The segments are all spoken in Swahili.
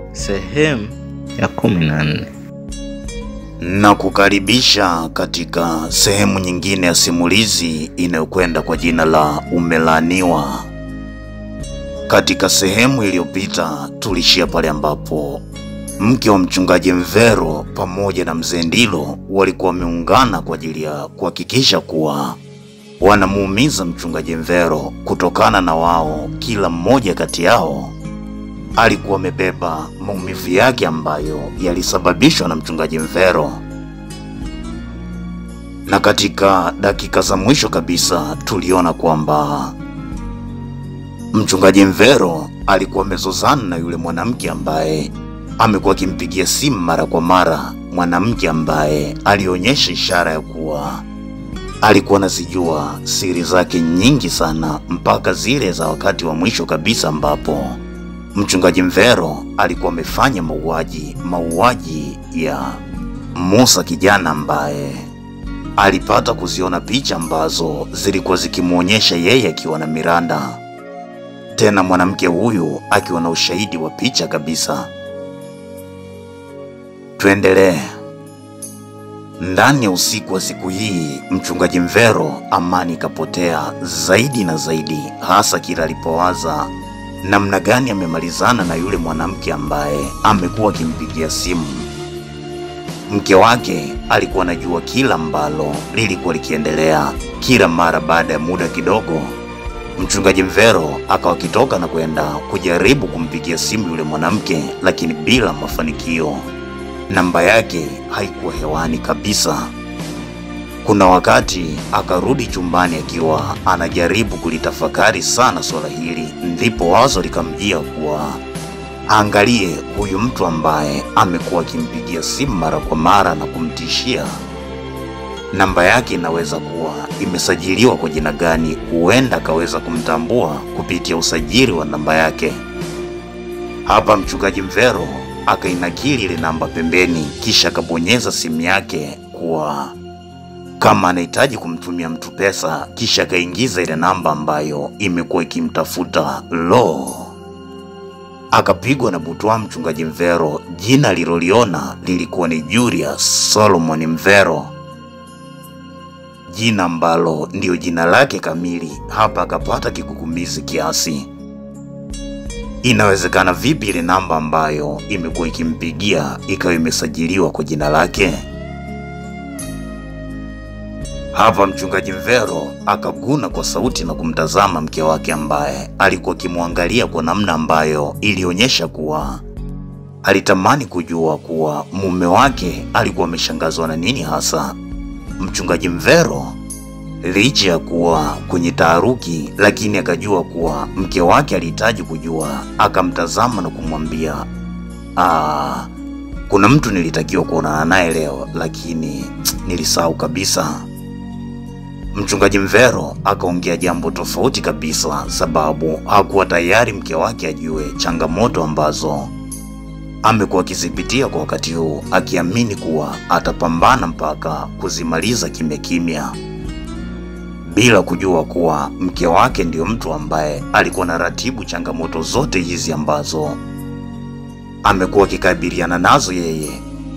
Sehemu ya kumi na nne. na kukaribisha katika sehemu nyingine ya simulizi inayokwenda kwa jina la Umelaaniwa. Katika sehemu iliyopita tulishia pale ambapo mke wa mchungaji Mvero pamoja na mzee Ndilo walikuwa wameungana kwa ajili ya kuhakikisha kuwa wanamuumiza mchungaji Mvero kutokana na wao, kila mmoja kati yao alikuwa amebeba maumivu yake ambayo yalisababishwa na mchungaji Mvero. Na katika dakika za mwisho kabisa tuliona kwamba mchungaji Mvero alikuwa amezozana na yule mwanamke ambaye amekuwa akimpigia simu mara kwa mara, mwanamke ambaye alionyesha ishara ya kuwa alikuwa anazijua siri zake nyingi sana, mpaka zile za wakati wa mwisho kabisa ambapo mchungaji Mvero alikuwa amefanya mauaji, mauaji ya Musa kijana ambaye alipata kuziona picha ambazo zilikuwa zikimwonyesha yeye akiwa na Miranda, tena mwanamke huyu akiwa na ushahidi wa picha kabisa. Tuendelee. Ndani ya usiku wa siku hii, mchungaji Mvero amani ikapotea zaidi na zaidi, hasa kila alipowaza namna gani amemalizana na yule mwanamke ambaye amekuwa akimpigia simu. Mke wake alikuwa anajua kila ambalo lilikuwa likiendelea. Kila mara baada ya muda kidogo, mchungaji Mvero akawa akitoka na kwenda kujaribu kumpigia simu yule mwanamke, lakini bila mafanikio. Namba yake haikuwa hewani kabisa. Kuna wakati akarudi chumbani akiwa anajaribu kulitafakari sana swala hili, ndipo wazo likamjia kuwa aangalie huyu mtu ambaye amekuwa akimpigia simu mara kwa mara na kumtishia. Namba yake inaweza kuwa imesajiliwa kwa jina gani? Huenda akaweza kumtambua kupitia usajili wa namba yake. Hapa mchungaji Mvero akainakili ile namba pembeni, kisha akabonyeza simu yake kuwa kama anahitaji kumtumia mtu pesa, kisha akaingiza ile namba ambayo imekuwa ikimtafuta. Lo, akapigwa na butwa. Mchungaji Mvero, jina aliloliona lilikuwa ni Julius Solomon Mvero, jina ambalo ndiyo jina lake kamili. Hapa akapata kigugumizi kiasi. Inawezekana vipi ile namba ambayo imekuwa ikimpigia ikawa imesajiliwa kwa jina lake? Hapa mchungaji Mvero akaguna kwa sauti na kumtazama mke wake ambaye alikuwa akimwangalia kwa namna ambayo ilionyesha kuwa alitamani kujua kuwa mume wake alikuwa ameshangazwa na nini hasa. Mchungaji Mvero licha ya kuwa kwenye taharuki, lakini akajua kuwa mke wake alihitaji kujua. Akamtazama na kumwambia "Ah, kuna mtu nilitakiwa kuonana naye leo, lakini nilisahau kabisa. Mchungaji Mvero akaongea jambo tofauti kabisa, sababu hakuwa tayari mke wake ajue changamoto ambazo amekuwa akizipitia kwa wakati huu, akiamini kuwa atapambana mpaka kuzimaliza kimya kimya, bila kujua kuwa mke wake ndiyo mtu ambaye alikuwa na ratibu changamoto zote hizi ambazo amekuwa akikabiliana nazo yeye.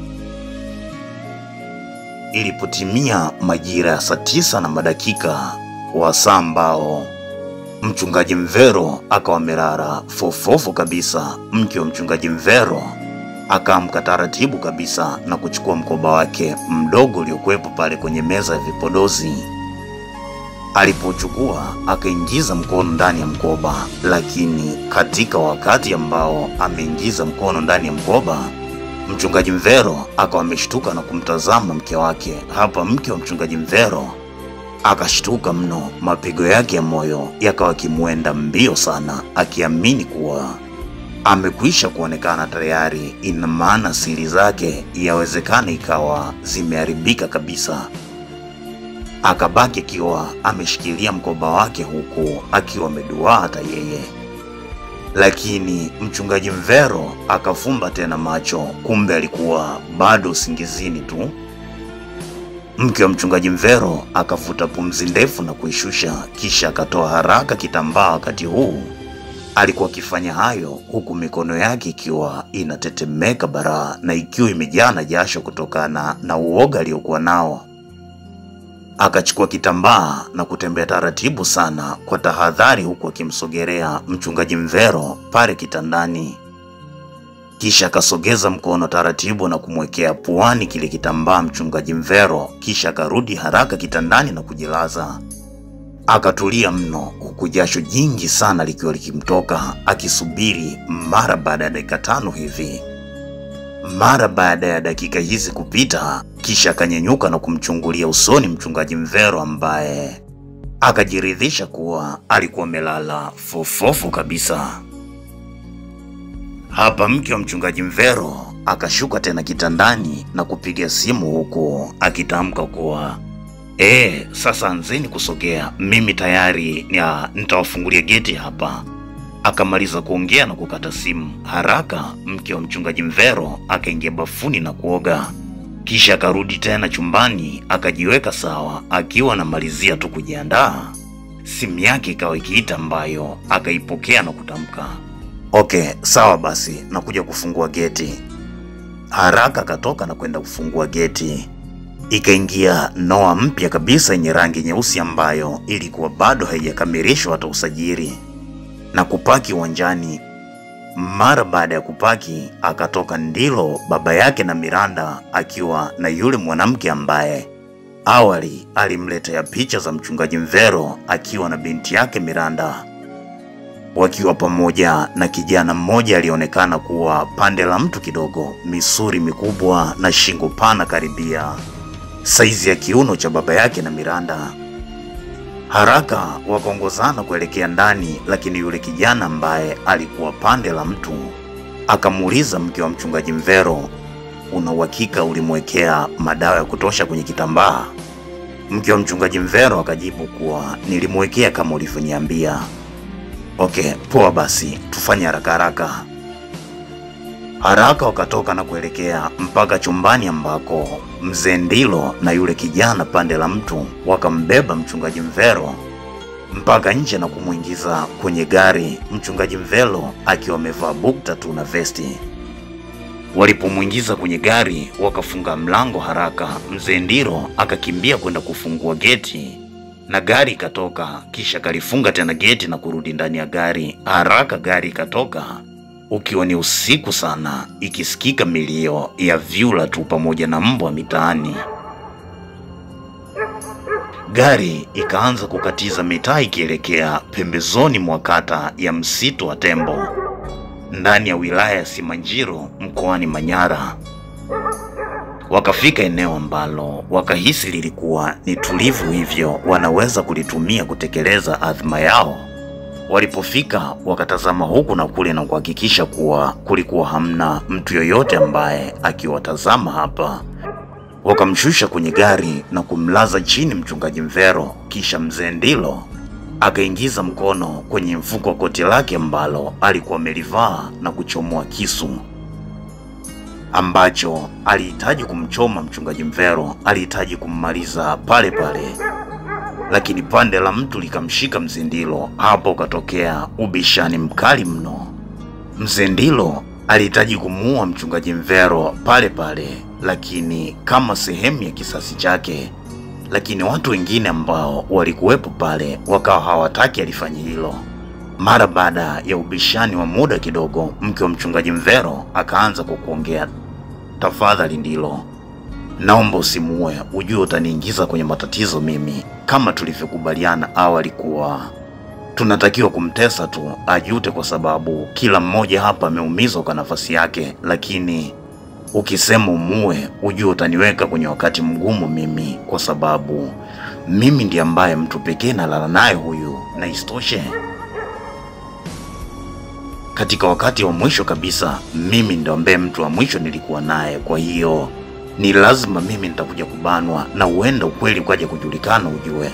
Ilipotimia majira ya saa tisa na madakika wa saa ambao mchungaji Mvero akawa amelala fofofo kabisa, mke wa mchungaji Mvero akaamka taratibu kabisa na kuchukua mkoba wake mdogo uliokuwepo pale kwenye meza ya vipodozi. Alipochukua akaingiza mkono ndani ya mkoba, lakini katika wakati ambao ameingiza mkono ndani ya mkoba mchungaji Mvero akawa ameshtuka na kumtazama mke wake. Hapa mke wa mchungaji Mvero akashtuka mno, mapigo yake ya moyo yakawa akimwenda mbio sana, akiamini kuwa amekwisha kuonekana tayari. Ina maana siri zake yawezekana ikawa zimeharibika kabisa. Akabaki akiwa ameshikilia mkoba wake huku akiwa ameduaa hata yeye lakini mchungaji Mvero akafumba tena macho, kumbe alikuwa bado usingizini tu. Mke wa mchungaji Mvero akavuta pumzi ndefu na kuishusha, kisha akatoa haraka kitambaa wakati huu Alikuwa akifanya hayo huku mikono yake ikiwa inatetemeka baraa na ikiwa imejaa na jasho kutokana na uoga aliyokuwa nao. Akachukua kitambaa na kutembea taratibu sana kwa tahadhari, huku akimsogelea mchungaji Mvero pale kitandani. Kisha akasogeza mkono taratibu na kumwekea puani kile kitambaa mchungaji Mvero, kisha akarudi haraka kitandani na kujilaza. Akatulia mno huku jasho jingi sana likiwa likimtoka akisubiri. Mara baada ya dakika tano hivi, mara baada ya dakika hizi kupita, kisha akanyenyuka na kumchungulia usoni mchungaji Mvero ambaye akajiridhisha kuwa alikuwa amelala fofofu kabisa. Hapa mke wa mchungaji Mvero akashuka tena kitandani na kupiga simu huku akitamka kuwa Eh, sasa anzeni kusogea, mimi tayari ya nitawafungulia geti hapa. Akamaliza kuongea na kukata simu. Haraka mke wa mchungaji Mvero akaingia bafuni na kuoga, kisha akarudi tena chumbani akajiweka sawa. Akiwa anamalizia tu kujiandaa, simu yake ikawa ikiita, ambayo akaipokea na kutamka okay, sawa basi, nakuja kufungua geti. Haraka akatoka na kwenda kufungua geti ikaingia noa mpya kabisa yenye rangi nyeusi ambayo ilikuwa bado haijakamilishwa hata usajili na kupaki uwanjani. Mara baada ya kupaki, akatoka Ndilo baba yake na Miranda akiwa na yule mwanamke ambaye awali alimletea picha za mchungaji Mvero akiwa na binti yake Miranda, wakiwa pamoja na kijana mmoja alionekana kuwa pande la mtu kidogo, misuri mikubwa na shingo pana karibia saizi ya kiuno cha baba yake na Miranda. Haraka wakaongozana kuelekea ndani, lakini yule kijana ambaye alikuwa pande la mtu akamuuliza mke wa mchungaji Mvero, una uhakika ulimwekea madawa ya kutosha kwenye kitambaa? Mke wa mchungaji Mvero akajibu kuwa nilimwekea kama ulivyoniambia. Okay, poa basi, tufanye haraka haraka. Haraka wakatoka na kuelekea mpaka chumbani ambako mzee Ndilo na yule kijana pande la mtu wakambeba mchungaji Mvero mpaka nje na kumwingiza kwenye gari, mchungaji Mvero akiwa amevaa bukta tu na vesti. Walipomwingiza kwenye gari, wakafunga mlango haraka. Mzee Ndilo akakimbia kwenda kufungua geti na gari ikatoka, kisha kalifunga tena geti na kurudi ndani ya gari. Haraka gari ikatoka ukiwa ni usiku sana, ikisikika milio ya vyura tu pamoja na mbwa mitaani. Gari ikaanza kukatiza mitaa ikielekea pembezoni mwa kata ya msitu wa Tembo ndani ya wilaya ya Simanjiro mkoani Manyara. Wakafika eneo ambalo wakahisi lilikuwa ni tulivu, hivyo wanaweza kulitumia kutekeleza adhima yao. Walipofika wakatazama huku na kule na kuhakikisha kuwa kulikuwa hamna mtu yoyote ambaye akiwatazama hapa. Wakamshusha kwenye gari na kumlaza chini mchungaji Mvero, kisha mzee Ndilo akaingiza mkono kwenye mfuko wa koti lake ambalo alikuwa amelivaa na kuchomoa kisu ambacho alihitaji kumchoma mchungaji Mvero, alihitaji kummaliza pale pale lakini pande la mtu likamshika mzee Ndilo. Hapo ukatokea ubishani mkali mno. Mzee Ndilo alihitaji kumuua mchungaji Mvero pale pale, lakini kama sehemu ya kisasi chake, lakini watu wengine ambao walikuwepo pale wakawa hawataki alifanye hilo. Mara baada ya ubishani wa muda kidogo, mke wa mchungaji Mvero akaanza kwa kuongea, tafadhali Ndilo, naomba usimuue, ujue utaniingiza kwenye matatizo mimi. Kama tulivyokubaliana awali kuwa tunatakiwa kumtesa tu ajute, kwa sababu kila mmoja hapa ameumizwa kwa nafasi yake, lakini ukisema umuue, ujue utaniweka kwenye wakati mgumu mimi, kwa sababu mimi ndiye ambaye mtu pekee nalala naye huyu, na isitoshe katika wakati wa mwisho kabisa, mimi ndo ambaye mtu wa mwisho nilikuwa naye. Kwa hiyo ni lazima mimi nitakuja kubanwa, na huenda ukweli ukaja kujulikana, ujue.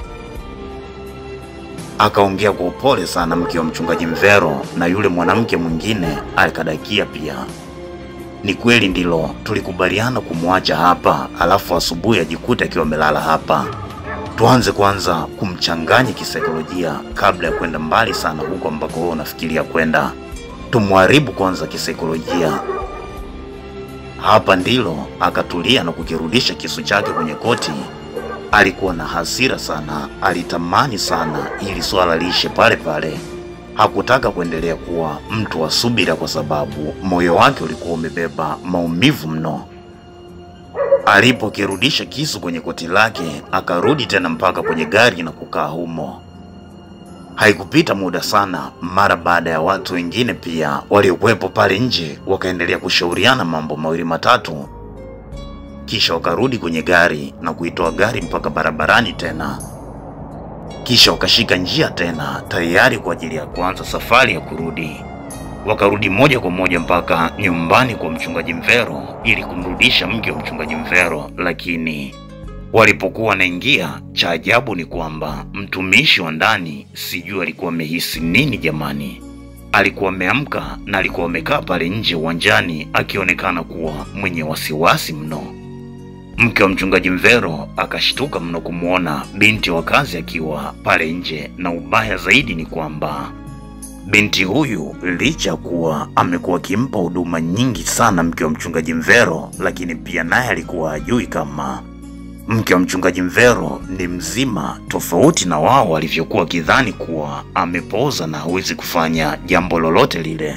Akaongea kwa upole sana mke wa mchungaji Mvero, na yule mwanamke mwingine akadakia pia. Ni kweli Ndilo, tulikubaliana kumwacha hapa, alafu asubuhi ajikute akiwa amelala hapa. tuanze kwanza kumchanganya kisaikolojia kabla ya kwenda mbali sana huko ambako wewe unafikiria kwenda. Tumharibu kwanza kisaikolojia. Hapa ndilo akatulia na kukirudisha kisu chake kwenye koti. Alikuwa na hasira sana, alitamani sana ili swala liishe pale pale. Hakutaka kuendelea kuwa mtu wa subira, kwa sababu moyo wake ulikuwa umebeba maumivu mno. Alipokirudisha kisu kwenye koti lake, akarudi tena mpaka kwenye gari na kukaa humo. Haikupita muda sana, mara baada ya watu wengine pia waliokuwepo pale nje wakaendelea kushauriana mambo mawili matatu, kisha wakarudi kwenye gari na kuitoa gari mpaka barabarani tena, kisha wakashika njia tena tayari kwa ajili ya kuanza safari ya kurudi. Wakarudi moja kwa moja mpaka nyumbani kwa mchungaji Mvero ili kumrudisha mke wa mchungaji Mvero, lakini walipokuwa wanaingia, cha ajabu ni kwamba mtumishi wa ndani, sijui alikuwa amehisi nini jamani. Alikuwa ameamka na alikuwa amekaa pale nje uwanjani akionekana kuwa mwenye wasiwasi mno. Mke wa mchungaji Mvero akashtuka mno kumwona binti wa kazi akiwa pale nje, na ubaya zaidi ni kwamba binti huyu licha ya kuwa amekuwa akimpa huduma nyingi sana mke wa mchungaji Mvero, lakini pia naye alikuwa hajui kama mke wa mchungaji Mvero ni mzima, tofauti na wao walivyokuwa wakidhani kuwa amepooza na hawezi kufanya jambo lolote lile.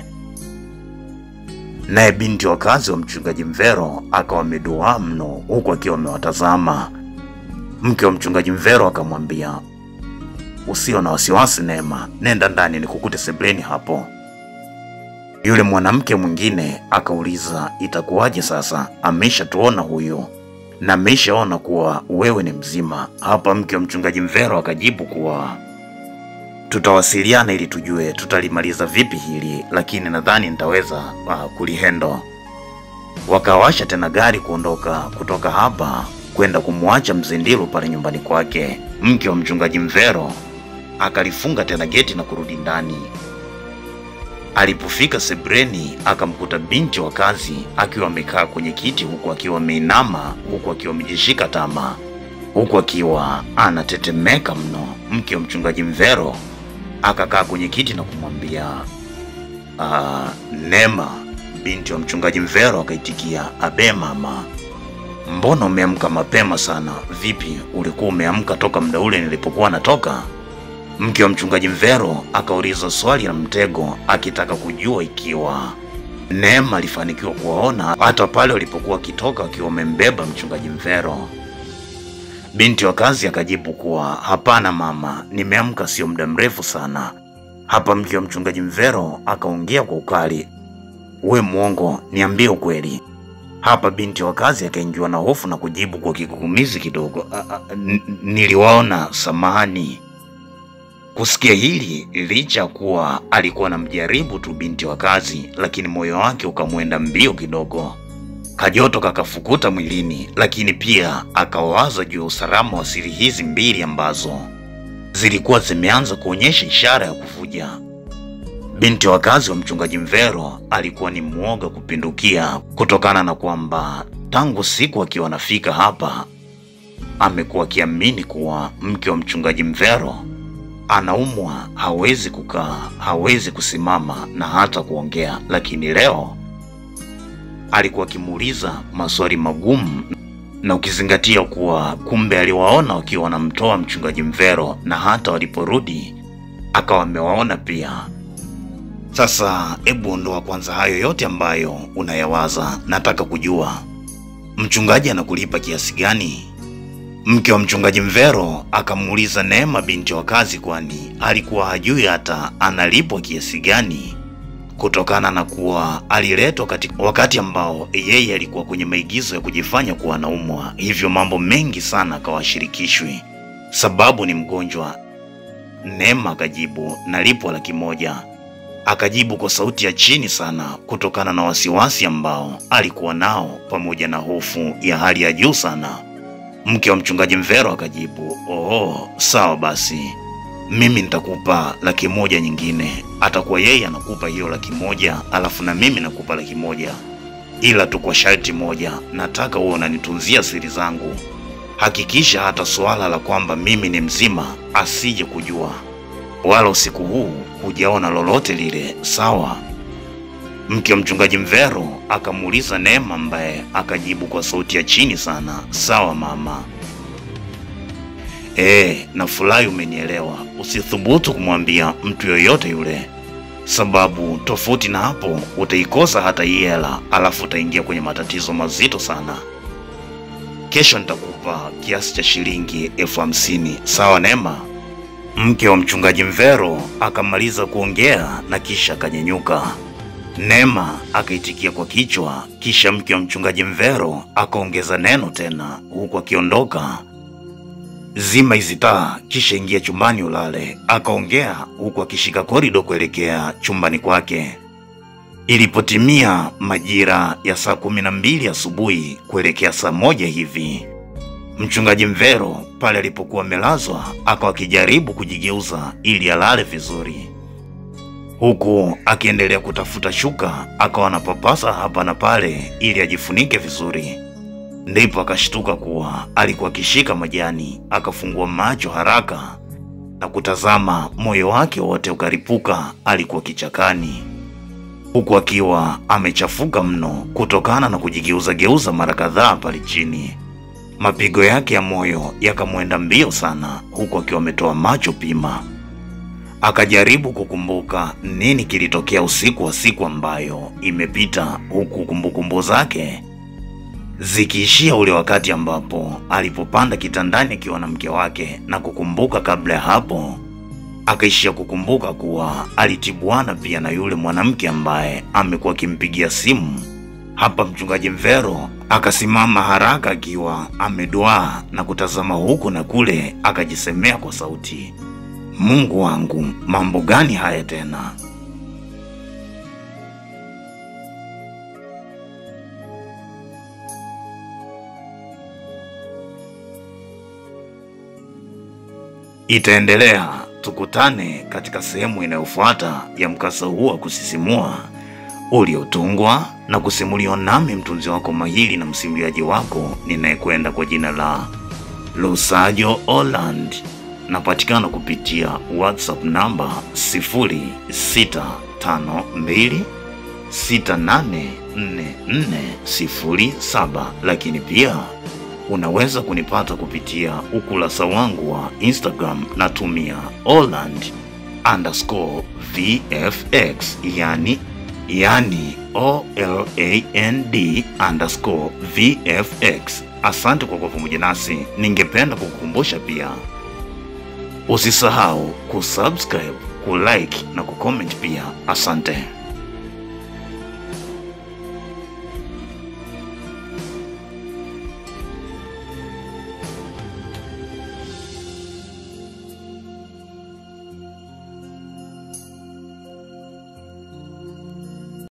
Naye binti wa kazi wa mchungaji Mvero akawa ameduaa mno, huku akiwa amewatazama. Mke wa mchungaji Mvero akamwambia, usio na wasiwasi Neema, nenda ndani nikukute sebleni hapo. Yule mwanamke mwingine akauliza, itakuwaje sasa? Ameshatuona huyu na ameshaona kuwa wewe ni mzima. Hapa mke wa mchungaji Mvero akajibu kuwa tutawasiliana ili tujue tutalimaliza vipi hili, lakini nadhani nitaweza uh, kulihendo. Wakawasha tena gari kuondoka kutoka hapa kwenda kumwacha Mzindilu pale nyumbani kwake. Mke wa mchungaji Mvero akalifunga tena geti na kurudi ndani. Alipofika sebreni, akamkuta binti wa kazi akiwa amekaa kwenye kiti, huku akiwa ameinama, huku akiwa amejishika tama, huku akiwa anatetemeka mno. Mke wa mchungaji Mvero akakaa kwenye kiti na kumwambia "Ah, Neema. Binti wa mchungaji Mvero akaitikia, abe mama, mbona umeamka mapema sana? Vipi, ulikuwa umeamka toka muda ule nilipokuwa natoka? Mke wa mchungaji Mvero akauliza swali la mtego, akitaka kujua ikiwa Neema alifanikiwa kuwaona hata pale walipokuwa wakitoka wakiwa wamembeba mchungaji Mvero. Binti wa kazi akajibu kuwa hapana mama, nimeamka sio muda mrefu sana. Hapa mke wa mchungaji Mvero akaongea kwa ukali, we mwongo, niambie ukweli. Hapa binti wa kazi akaingiwa na hofu na kujibu kwa kigugumizi kidogo, "A- a- n- niliwaona, samahani. Kusikia hili, licha ya kuwa alikuwa anamjaribu tu binti wa kazi, lakini moyo wake ukamwenda mbio kidogo. Kajoto kakafukuta mwilini, lakini pia akawaza juu ya usalama wa siri hizi mbili ambazo zilikuwa zimeanza kuonyesha ishara ya kuvuja. Binti wa kazi wa mchungaji Mvero alikuwa ni mwoga kupindukia kutokana na kwamba tangu siku akiwa anafika hapa amekuwa akiamini kuwa mke wa mchungaji Mvero anaumwa, hawezi kukaa, hawezi kusimama na hata kuongea, lakini leo alikuwa akimuuliza maswali magumu, na ukizingatia kuwa kumbe aliwaona wakiwa wanamtoa mchungaji Mvero na hata waliporudi akawa amewaona pia. Sasa hebu ondoa kwanza hayo yote ambayo unayawaza. Nataka kujua mchungaji anakulipa kiasi gani? Mke wa mchungaji Mvero akamuuliza Neema binti wa kazi, kwani alikuwa hajui hata analipwa kiasi gani, kutokana na kuwa aliletwa katika wakati ambao yeye alikuwa kwenye maigizo ya kujifanya kuwa anaumwa, hivyo mambo mengi sana akawashirikishwi, sababu ni mgonjwa. Neema akajibu nalipwa laki moja. Akajibu kwa sauti ya chini sana, kutokana na wasiwasi ambao alikuwa nao pamoja na hofu ya hali ya juu sana. Mke wa mchungaji Mvero akajibu, oh, sawa basi, mimi nitakupa laki moja nyingine. Atakuwa yeye anakupa hiyo laki moja, alafu na mimi nakupa laki moja, ila tu kwa sharti moja, nataka uwe unanitunzia siri zangu. hakikisha hata suala la kwamba mimi ni mzima asije kujua, wala usiku huu hujaona lolote lile, sawa? Mke wa mchungaji Mvero akamuuliza Neema, ambaye akajibu kwa sauti ya chini sana, sawa mama. Eh, nafurahi umenielewa. Usithubutu kumwambia mtu yoyote yule, sababu tofauti na hapo utaikosa hata hii hela, alafu utaingia kwenye matatizo mazito sana. Kesho nitakupa kiasi cha shilingi elfu hamsini sawa Neema? Mke wa mchungaji Mvero akamaliza kuongea na kisha akanyenyuka. Neema akaitikia kwa kichwa, kisha mke wa mchungaji Mvero akaongeza neno tena, huku akiondoka. Zima hizi taa, kisha ingia chumbani ulale, akaongea huku akishika korido kuelekea chumbani kwake. Ilipotimia majira ya saa kumi na mbili asubuhi kuelekea saa moja hivi, mchungaji Mvero pale alipokuwa amelazwa akawa akijaribu kujigeuza ili alale vizuri, huku akiendelea kutafuta shuka, akawa anapapasa hapa na pale ili ajifunike vizuri. Ndipo akashtuka kuwa alikuwa akishika majani. Akafungua macho haraka na kutazama, moyo wake wote ukaripuka. Alikuwa kichakani, huku akiwa amechafuka mno kutokana na kujigeuza-geuza mara kadhaa pale chini. Mapigo yake ya moyo yakamwenda mbio sana, huku akiwa ametoa macho pima. Akajaribu kukumbuka nini kilitokea usiku wa siku ambayo imepita, huku kumbukumbu zake zikiishia ule wakati ambapo alipopanda kitandani akiwa na mke wake, na kukumbuka kabla ya hapo akaishia kukumbuka kuwa alitibuana pia na yule mwanamke ambaye amekuwa akimpigia simu. Hapa mchungaji Mvero akasimama haraka akiwa ameduaa na kutazama huku na kule, akajisemea kwa sauti, Mungu wangu, mambo gani haya tena? Itaendelea. Tukutane katika sehemu inayofuata ya mkasa huu wa kusisimua uliotungwa na kusimuliwa nami mtunzi wako mahiri na msimuliaji wako ninayekwenda kwa jina la Lusajo Holland. Napatikana kupitia WhatsApp namba 0652684407, lakini pia unaweza kunipata kupitia ukurasa wangu wa Instagram natumia Holland underscore VFX, yani yani O L A N D underscore VFX. Asante kwa kuwa pamoja nasi. Ningependa kukukumbusha pia usisahau kusubscribe, kulike na kucomment pia. Asante.